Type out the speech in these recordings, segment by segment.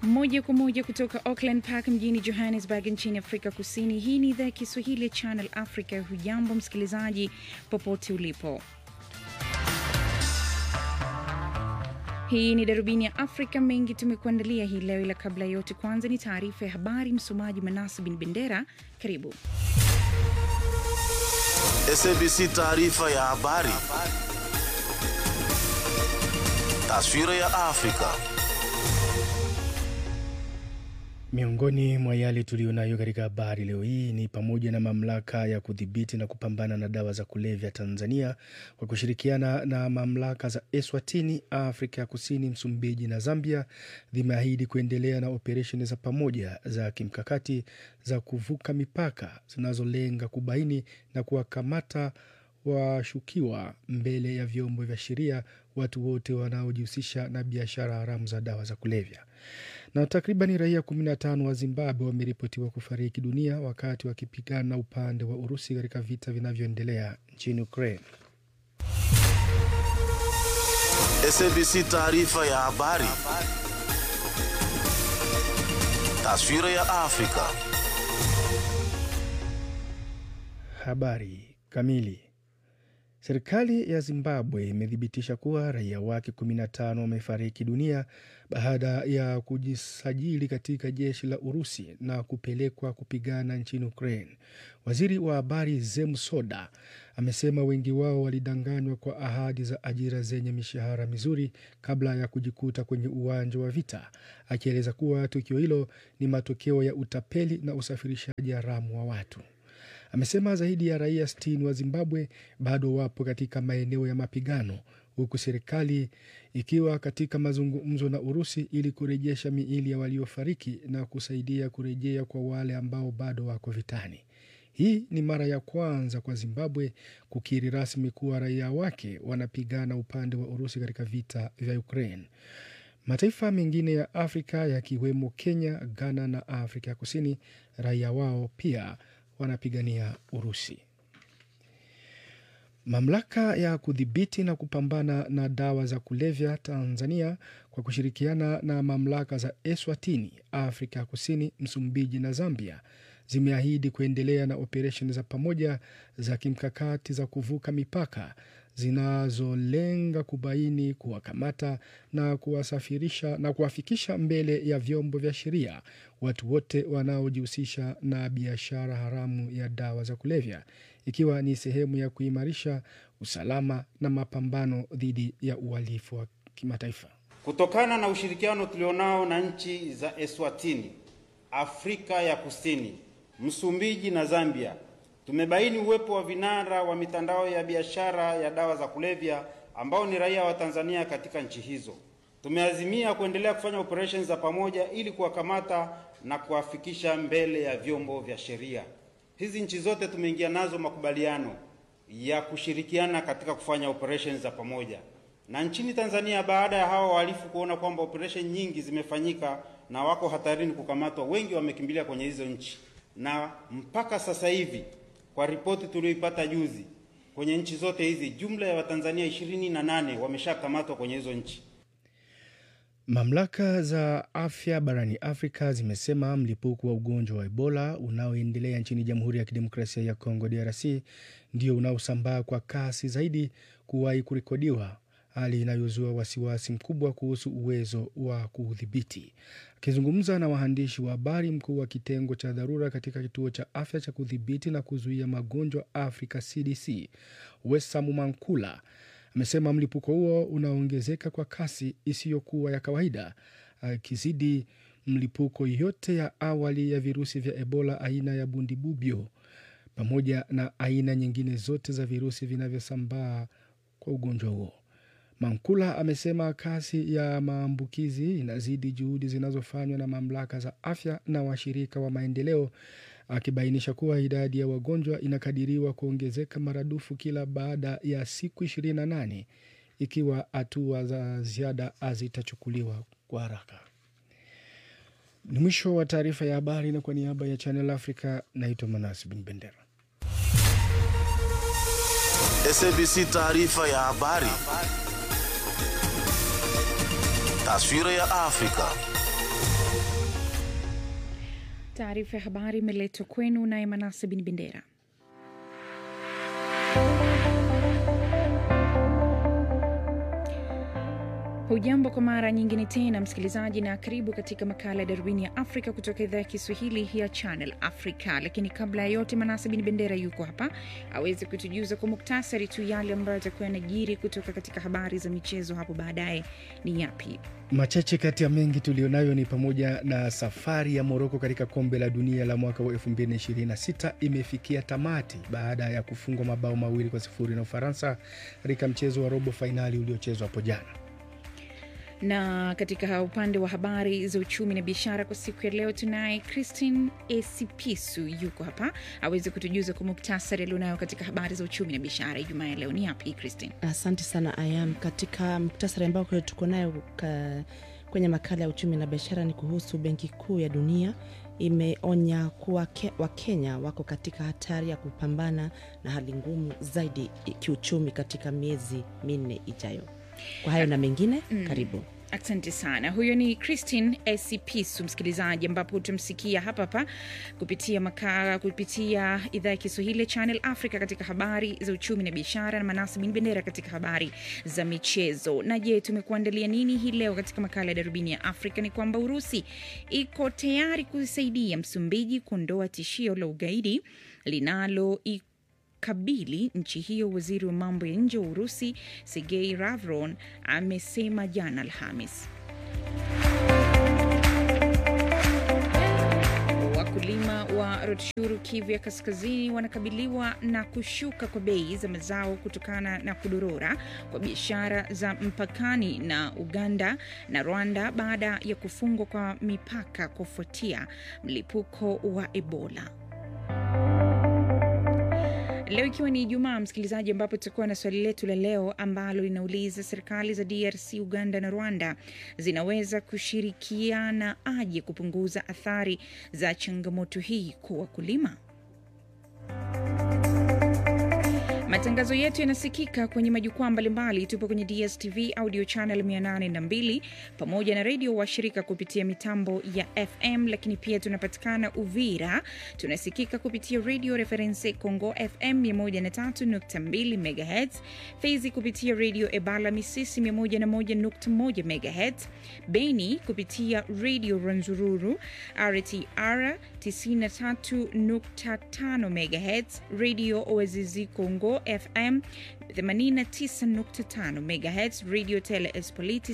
moja kwa moja kutoka Auckland Park mjini Johannesburg nchini Afrika Kusini. Hii ni idhaa ya Kiswahili ya Channel Africa. Hujambo msikilizaji, popote ulipo. Hii ni darubini ya Afrika. Mengi tumekuandalia hii leo, ila kabla ya yote, kwanza ni taarifa ya habari. Msomaji Manasi bin Bendera, karibu. SABC taarifa ya habari. Taswira ya Afrika. Miongoni mwa yale tuliyonayo katika habari leo hii ni pamoja na mamlaka ya kudhibiti na kupambana na dawa za kulevya Tanzania kwa kushirikiana na mamlaka za Eswatini, Afrika ya Kusini, Msumbiji na Zambia zimeahidi kuendelea na operesheni za pamoja za kimkakati za kuvuka mipaka zinazolenga kubaini na kuwakamata washukiwa mbele ya vyombo vya sheria watu wote wanaojihusisha na biashara haramu za dawa za kulevya. Na takribani raia 15 wa Zimbabwe wameripotiwa kufariki dunia wakati wakipigana upande wa Urusi katika vita vinavyoendelea nchini Ukraine. SABC taarifa ya habari. Taswira ya Afrika. Habari kamili. Serikali ya Zimbabwe imethibitisha kuwa raia wake 15 wamefariki dunia baada ya kujisajili katika jeshi la Urusi na kupelekwa kupigana nchini Ukraine. Waziri wa habari Zem Soda amesema wengi wao walidanganywa kwa ahadi za ajira zenye mishahara mizuri kabla ya kujikuta kwenye uwanja wa vita, akieleza kuwa tukio hilo ni matokeo ya utapeli na usafirishaji haramu wa watu. Amesema zaidi ya raia 60 wa Zimbabwe bado wapo katika maeneo ya mapigano huku serikali ikiwa katika mazungumzo na Urusi ili kurejesha miili ya waliofariki na kusaidia kurejea kwa wale ambao bado wako vitani. Hii ni mara ya kwanza kwa Zimbabwe kukiri rasmi kuwa raia wake wanapigana upande wa Urusi katika vita vya Ukraine. Mataifa mengine ya Afrika yakiwemo Kenya, Ghana na Afrika ya Kusini, raia wao pia wanapigania Urusi. Mamlaka ya kudhibiti na kupambana na dawa za kulevya Tanzania kwa kushirikiana na mamlaka za Eswatini, Afrika ya Kusini, Msumbiji na Zambia zimeahidi kuendelea na operesheni za pamoja za kimkakati za kuvuka mipaka zinazolenga kubaini, kuwakamata na kuwasafirisha na kuwafikisha mbele ya vyombo vya sheria watu wote wanaojihusisha na biashara haramu ya dawa za kulevya, ikiwa ni sehemu ya kuimarisha usalama na mapambano dhidi ya uhalifu wa kimataifa. Kutokana na ushirikiano tulionao na nchi za Eswatini, Afrika ya Kusini, Msumbiji na Zambia tumebaini uwepo wa vinara wa mitandao ya biashara ya dawa za kulevya ambao ni raia wa Tanzania katika nchi hizo. Tumeazimia kuendelea kufanya operesheni za pamoja ili kuwakamata na kuwafikisha mbele ya vyombo vya sheria. Hizi nchi zote tumeingia nazo makubaliano ya kushirikiana katika kufanya operesheni za pamoja. Na nchini Tanzania, baada ya hawa wahalifu kuona kwamba operesheni nyingi zimefanyika na wako hatarini kukamatwa, wengi wamekimbilia kwenye hizo nchi, na mpaka sasa hivi kwa ripoti tulioipata juzi, kwenye nchi zote hizi jumla ya Watanzania ishirini na nane wameshakamatwa kwenye hizo nchi. Mamlaka za afya barani Afrika zimesema mlipuko wa ugonjwa wa Ebola unaoendelea nchini Jamhuri ya Kidemokrasia ya Kongo DRC ndio unaosambaa kwa kasi zaidi kuwahi kurekodiwa, hali inayozua wasiwasi mkubwa kuhusu uwezo wa kuudhibiti. Akizungumza na waandishi wa habari, mkuu wa kitengo cha dharura katika kituo cha afya cha kudhibiti na kuzuia magonjwa Afrika CDC Wesamu Mankula amesema mlipuko huo unaongezeka kwa kasi isiyokuwa ya kawaida, akizidi mlipuko yote ya awali ya virusi vya Ebola aina ya bundibubyo pamoja na aina nyingine zote za virusi vinavyosambaa kwa ugonjwa huo. Mankula amesema kasi ya maambukizi inazidi juhudi zinazofanywa na mamlaka za afya na washirika wa maendeleo, akibainisha kuwa idadi ya wagonjwa inakadiriwa kuongezeka maradufu kila baada ya siku 28 ikiwa hatua za ziada hazitachukuliwa kwa haraka. Ni mwisho wa taarifa ya habari, na kwa niaba ya Channel Africa naitwa Manas Bin Bendera. SABC taarifa ya habari. Taswira ya Afrika. Taarifa ya habari imeletwa kwenu naye Manase Bin Bendera. Hujambo kwa mara nyingine tena msikilizaji, na karibu katika makala ya darubini ya Afrika kutoka idhaa ya Kiswahili ya Channel Africa. Lakini kabla ya yote, Manase Bin Bendera yuko hapa aweze kutujuza kwa muktasari tu yale ambayo atakuwa yanajiri kutoka katika habari za michezo hapo baadaye. Ni yapi? Machache kati ya mengi tulionayo ni pamoja na safari ya Moroko katika kombe la dunia la mwaka wa 2026 imefikia tamati baada ya kufungwa mabao mawili kwa sifuri na Ufaransa katika mchezo wa robo fainali uliochezwa hapo jana na katika upande wa habari za uchumi na biashara kwa siku ya leo tunaye Christine Esipisu yuko hapa aweze kutujuza kwa muktasari alionayo katika habari za uchumi na biashara Ijumaa ya leo. Ni yapi Christine? Asante sana Ayam. Katika muktasari ambao tuko nayo kwenye makala ya uchumi na biashara ni kuhusu Benki Kuu ya Dunia imeonya kuwa ke, Wakenya wako katika hatari ya kupambana na hali ngumu zaidi kiuchumi katika miezi minne ijayo. Kwa hayo na mengine mm. Karibu. Asante sana. Huyo ni Christine Esipisu, msikilizaji, ambapo utamsikia hapa hapa kupitia makala, kupitia idhaa ya Kiswahili ya Channel Africa katika habari za uchumi na biashara, na Manasi Bin Bendera katika habari za michezo. Na je, tumekuandalia nini hii leo katika makala ya darubini ya Afrika? Ni kwamba Urusi iko tayari kusaidia Msumbiji kuondoa tishio la ugaidi linalo kabili nchi hiyo. Waziri wa mambo ya nje wa Urusi Sergei Lavron amesema jana Alhamis. Wakulima wa Rutshuru, Kivu ya Kaskazini, wanakabiliwa na kushuka kwa bei za mazao kutokana na kudorora kwa biashara za mpakani na Uganda na Rwanda baada ya kufungwa kwa mipaka kufuatia mlipuko wa Ebola. Leo ikiwa ni Ijumaa, msikilizaji, ambapo tutakuwa na swali letu la leo ambalo linauliza serikali za DRC, Uganda na Rwanda zinaweza kushirikiana aje kupunguza athari za changamoto hii kwa wakulima? Matangazo yetu yanasikika kwenye majukwaa mbalimbali. Tupo kwenye DSTV audio channel 802 pamoja na redio washirika kupitia mitambo ya FM, lakini pia tunapatikana Uvira, tunasikika kupitia Radio Reference Congo FM 103.2 MHz, Fezi kupitia Radio Ebala Misisi 101.1 MHz, Beni kupitia Radio Ranzururu RTR 93.5 MHz, Radio Oazizi Congo FM 89.5 MHz, Radio Tele Espoliti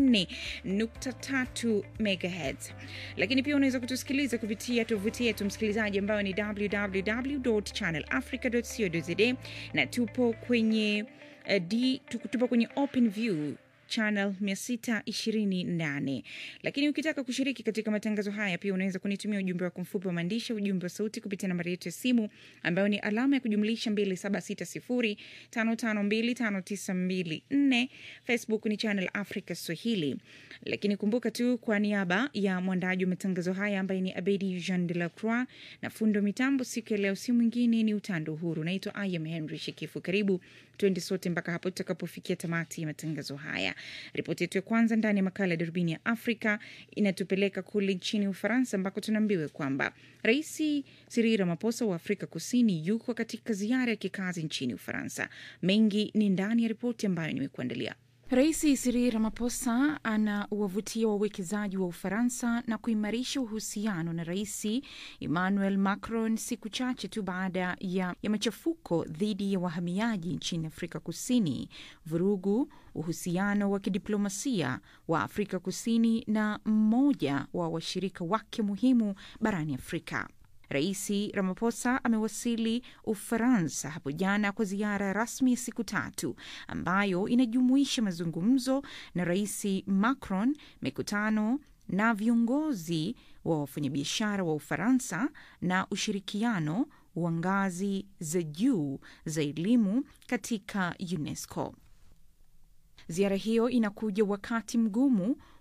94.3 MHz. Lakini pia unaweza kutusikiliza kupitia tovuti yetu msikilizaji, ambayo ni www.channelafrica.co.za na tupo kwenye uh, D, tupo kwenye Open View channel 628 lakini ukitaka kushiriki katika matangazo haya pia unaweza kunitumia ujumbe wako mfupi wa maandishi ujumbe wa sauti kupitia nambari yetu ya simu ambayo ni alama ya kujumlisha 2760552594 facebook ni channel africa swahili lakini kumbuka tu kwa niaba ya mwandaji wa matangazo haya ambaye ni abedi jean de la croix na fundo mitambo siku ya leo si mwingine ni utando uhuru naitwa im henry shikifu karibu twende sote mpaka hapo tutakapofikia tamati ya matangazo haya Ripoti yetu ya kwanza ndani ya makala ya darubini ya Afrika inatupeleka kule nchini Ufaransa, ambako tunaambiwa kwamba Rais Cyril Ramaphosa wa Afrika Kusini yuko katika ziara ya kikazi nchini Ufaransa. Mengi ni ndani ya ripoti ambayo nimekuandalia. Rais Cyril Ramaphosa anawavutia wawekezaji wa Ufaransa na kuimarisha uhusiano na Rais Emmanuel Macron siku chache tu baada ya, ya machafuko dhidi ya wahamiaji nchini Afrika Kusini, vurugu, uhusiano wa kidiplomasia wa Afrika Kusini na mmoja wa washirika wake muhimu barani Afrika. Rais Ramaphosa amewasili Ufaransa hapo jana kwa ziara rasmi ya siku tatu ambayo inajumuisha mazungumzo na Rais Macron, mikutano na viongozi wa wafanyabiashara wa Ufaransa na ushirikiano wa ngazi za juu za elimu katika UNESCO. Ziara hiyo inakuja wakati mgumu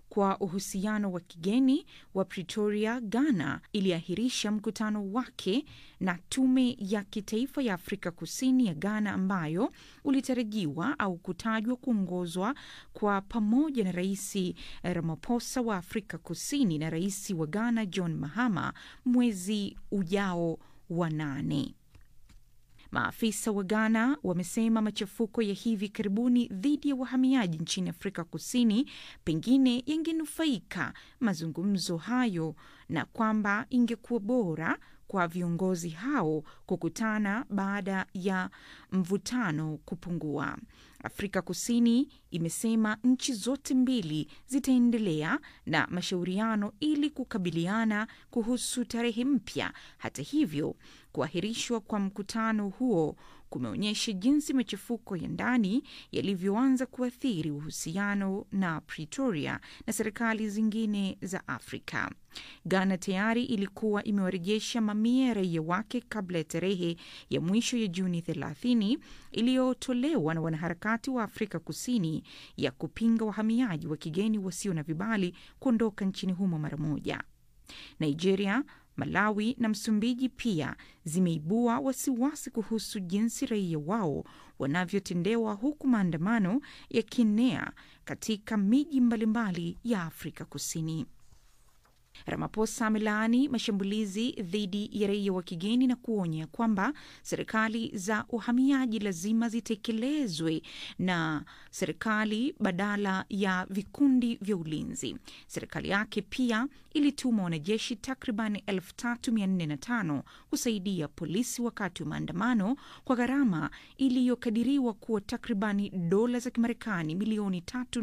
kwa uhusiano wa kigeni wa Pretoria, Ghana, iliahirisha mkutano wake na tume ya kitaifa ya Afrika Kusini ya Ghana ambayo ulitarajiwa au kutajwa kuongozwa kwa pamoja na Rais Ramaphosa wa Afrika Kusini na rais wa Ghana John Mahama mwezi ujao wa nane. Maafisa wa Ghana wamesema machafuko ya hivi karibuni dhidi ya wahamiaji nchini Afrika Kusini pengine yangenufaika mazungumzo hayo na kwamba ingekuwa bora kwa viongozi hao kukutana baada ya mvutano kupungua. Afrika Kusini imesema nchi zote mbili zitaendelea na mashauriano ili kukabiliana kuhusu tarehe mpya. Hata hivyo, kuahirishwa kwa mkutano huo kumeonyesha jinsi machafuko ya ndani yalivyoanza kuathiri uhusiano na Pretoria na serikali zingine za Afrika. Ghana tayari ilikuwa imewarejesha mamia ya raia wake kabla ya tarehe ya mwisho ya Juni 30 iliyotolewa na wanaharakati wa Afrika Kusini ya kupinga wahamiaji wa kigeni wasio na vibali kuondoka nchini humo mara moja. Nigeria, Malawi na Msumbiji pia zimeibua wasiwasi kuhusu jinsi raia wao wanavyotendewa huku maandamano yakienea katika miji mbalimbali ya Afrika Kusini. Ramaphosa amelaani mashambulizi dhidi ya raia wa kigeni na kuonya kwamba serikali za uhamiaji lazima zitekelezwe na serikali badala ya vikundi vya ulinzi. Serikali yake pia ilituma wanajeshi takriban 3405 kusaidia polisi wakati wa maandamano kwa gharama iliyokadiriwa kuwa takribani dola za Kimarekani milioni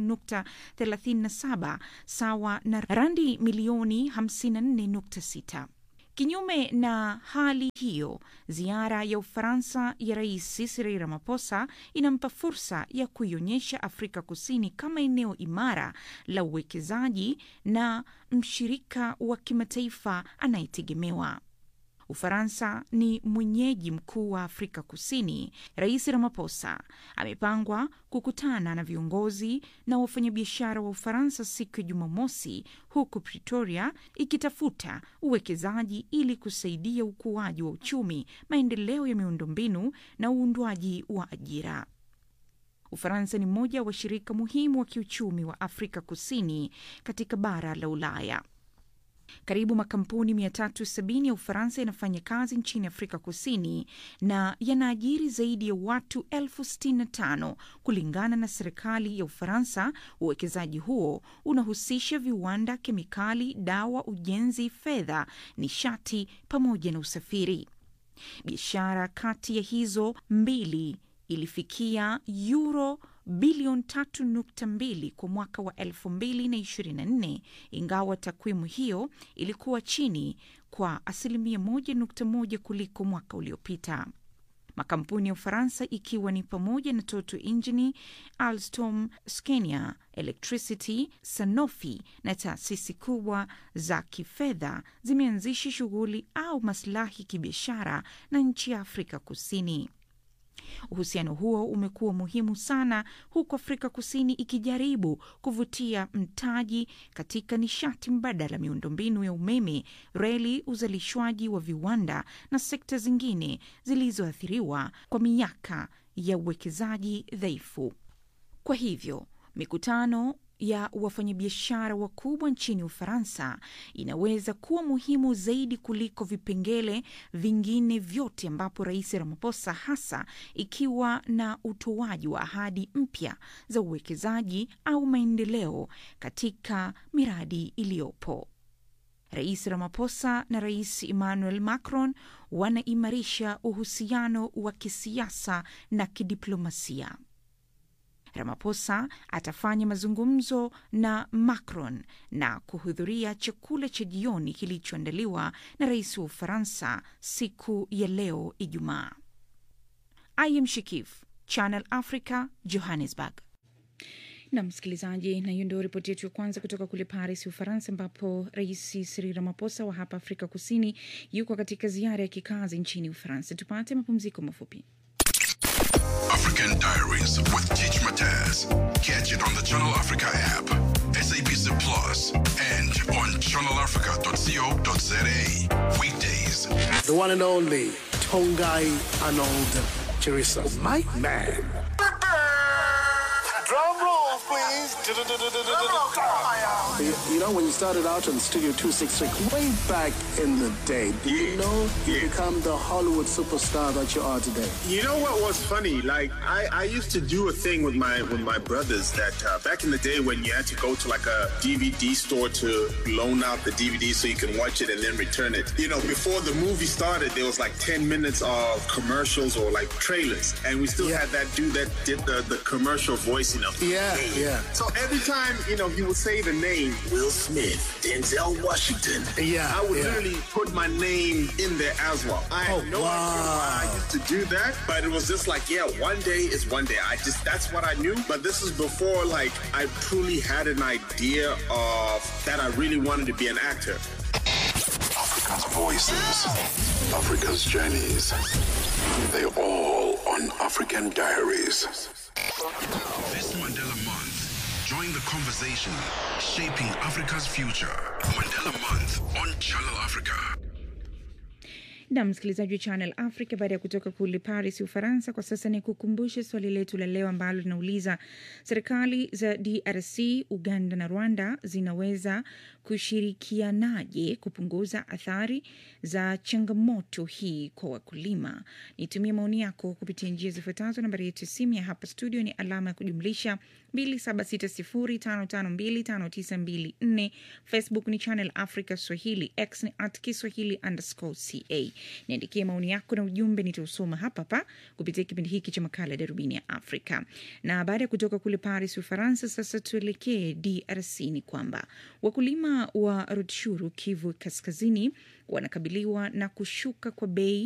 3.37 sawa na randi milioni 54.6. Kinyume na hali hiyo, ziara ya Ufaransa ya Rais Cyril Ramaphosa inampa fursa ya kuionyesha Afrika Kusini kama eneo imara la uwekezaji na mshirika wa kimataifa anayetegemewa. Ufaransa ni mwenyeji mkuu wa Afrika Kusini. Rais Ramaphosa amepangwa kukutana na viongozi na wafanyabiashara wa Ufaransa siku ya Jumamosi, huku Pretoria ikitafuta uwekezaji ili kusaidia ukuaji wa uchumi, maendeleo ya miundombinu na uundwaji wa ajira. Ufaransa ni mmoja wa washirika muhimu wa kiuchumi wa Afrika Kusini katika bara la Ulaya. Karibu makampuni 370 ya Ufaransa yanafanya kazi nchini Afrika Kusini na yanaajiri zaidi ya watu elfu 65 kulingana na serikali ya Ufaransa. Uwekezaji huo unahusisha viwanda, kemikali, dawa, ujenzi, fedha, nishati pamoja na usafiri. Biashara kati ya hizo mbili ilifikia euro bilioni 3.2 kwa mwaka wa 2024 ingawa takwimu hiyo ilikuwa chini kwa asilimia 1.1 kuliko mwaka uliopita. Makampuni ya Ufaransa ikiwa ni pamoja na Total Engine, Alstom, Scania Electricity, Sanofi na taasisi kubwa za kifedha zimeanzisha shughuli au maslahi kibiashara na nchi ya Afrika Kusini. Uhusiano huo umekuwa muhimu sana huku Afrika Kusini ikijaribu kuvutia mtaji katika nishati mbadala, miundombinu ya umeme, reli, uzalishwaji wa viwanda na sekta zingine zilizoathiriwa kwa miaka ya uwekezaji dhaifu. Kwa hivyo mikutano ya wafanyabiashara wakubwa nchini Ufaransa inaweza kuwa muhimu zaidi kuliko vipengele vingine vyote, ambapo Rais Ramaphosa, hasa ikiwa na utoaji wa ahadi mpya za uwekezaji au maendeleo katika miradi iliyopo. Rais Ramaphosa na Rais Emmanuel Macron wanaimarisha uhusiano wa kisiasa na kidiplomasia. Ramaphosa atafanya mazungumzo na Macron na kuhudhuria chakula cha jioni kilichoandaliwa na rais wa Ufaransa siku ya leo Ijumaa. Im Shikif, Channel Africa, Johannesburg. na msikilizaji, na hiyo ndio ripoti yetu ya kwanza kutoka kule Paris, Ufaransa, ambapo Rais Cyril Ramaphosa wa hapa Afrika Kusini yuko katika ziara ya kikazi nchini Ufaransa. Tupate mapumziko mafupi. African Diaries with Teach Mataz. Catch it on the Channel Africa app, SABC Plus and on channelafrica.co.za. Weekdays. The one and only Tongai Arnold Chirisa. My man. Drum roll, please. You, you know, when you started out on Studio 266, way back in the day, did you know you become the Hollywood superstar that you are today? You know what was funny? Like I, I used to do a thing with my with my brothers that uh, back in the day when you had to go to like a DVD store to loan out the DVD so you can watch it and then return it. You know, before the movie started, there was like ten minutes of commercials or like trailers, and we still Yeah. had that dude that did the, the commercial voicing of Yeah, Hey. yeah. So every time you know he would say the name Will Smith, Denzel Washington, Yeah, I would yeah. literally put my name in there as well. I had Oh, no idea why I wow. used to do that, but it was just like, yeah, one day is one day. I just that's what I knew. But this is before like I truly had an idea of that I really wanted to be an actor. Africa's voices, Africa's journeys. They're all on African Diaries. This Mandela Month, join the conversation shaping Africa's future. Mandela Month on Channel Africa. na msikilizaji wa Channel Africa, baada ya kutoka kule Paris, Ufaransa, kwa sasa ni kukumbushe swali letu la leo ambalo linauliza serikali za DRC, Uganda na Rwanda zinaweza kushirikianaje kupunguza athari za changamoto hii kwa wakulima? Nitumie maoni yako kupitia njia zifuatazo. Nambari yetu ya simu ya hapa studio ni alama ya kujumlisha 2760552594. Facebook ni Channel Africa Swahili, X ni at Kiswahili underscore ca. Niandikie maoni yako na ujumbe, nitausoma hapa hapa kupitia kipindi hiki cha makala ya Darubini ya Afrika. Na baada ya kutoka kule Paris, Ufaransa, sasa tuelekee DRC. Ni kwamba wakulima wa Rutshuru, Kivu Kaskazini, wanakabiliwa na kushuka kwa bei